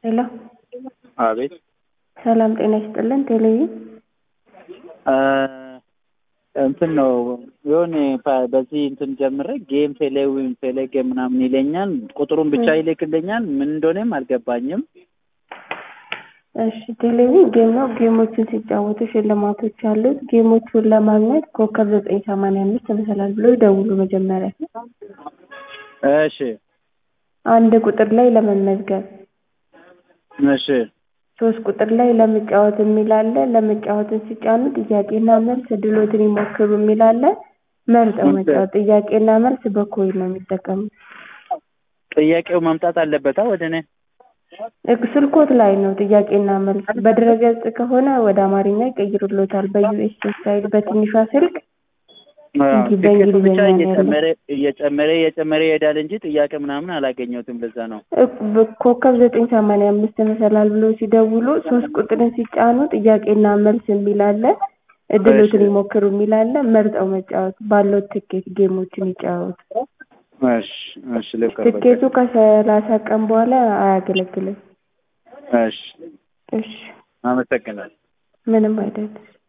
ሄሎ አቤት ሰላም ጤና ይስጥልን ቴሌቪዥን እንትን ነው የሆነ ፓ- በዚህ እንትን ጀምሬ ጌም ቴሌዊን ቴሌ ጌም ምናምን ይለኛል። ቁጥሩን ብቻ ይልክልኛል። ምን እንደሆነም አልገባኝም። እሺ ቴሌቪዥን ጌም ነው። ጌሞችን ሲጫወቱ ሽልማቶች አሉት። ጌሞቹን ለማግኘት ኮከብ ዘጠኝ ሰማንያ አምስት መሰላል ብሎ ይደውሉ መጀመሪያ እሺ አንድ ቁጥር ላይ ለመመዝገብ እሺ ሶስት ቁጥር ላይ ለመጫወት የሚል አለ። ለመጫወትን ሲጫኑ ጥያቄና መልስ ድሎትን ይሞክሩ የሚል አለ። መርጠው መጫወት። ጥያቄና መልስ በኮይን ነው የሚጠቀሙት። ጥያቄው መምጣት አለበታ ወደ እኔ እግ- ስልኮት ላይ ነው ጥያቄና መልስ። በድረገጽ ከሆነ ወደ አማርኛ ይቀይሩሎታል። በዩኤስኤ ስታይል በትንሿ ስልክ እንጂ ትኬቱ በእንግሊዝኛ ብቻ ነው ያለው። እየጨመረ እየጨመረ እየጨመረ ይሄዳል እንጂ ጥያቄ ምናምን አላገኘሁትም። ለዛ ነው እቅ- በ- ኮከብ ዘጠኝ ሰማንያ አምስት መሰላል ብሎ ሲደውሉ ሶስት ቁጥርን ሲጫኑ ጥያቄና መልስ የሚል አለ። እድሎትን እሺ። ይሞክሩ የሚል አለ። መርጠው መጫወት ባለው ትኬት ጌሞችን ይጫወቱ። እሺ እሺ ልቀበል። ትኬቱ ከሰላሳ ቀን በኋላ አያገለግልም። እሺ እሺ አመሰግናለሁ። ምንም አይደለም።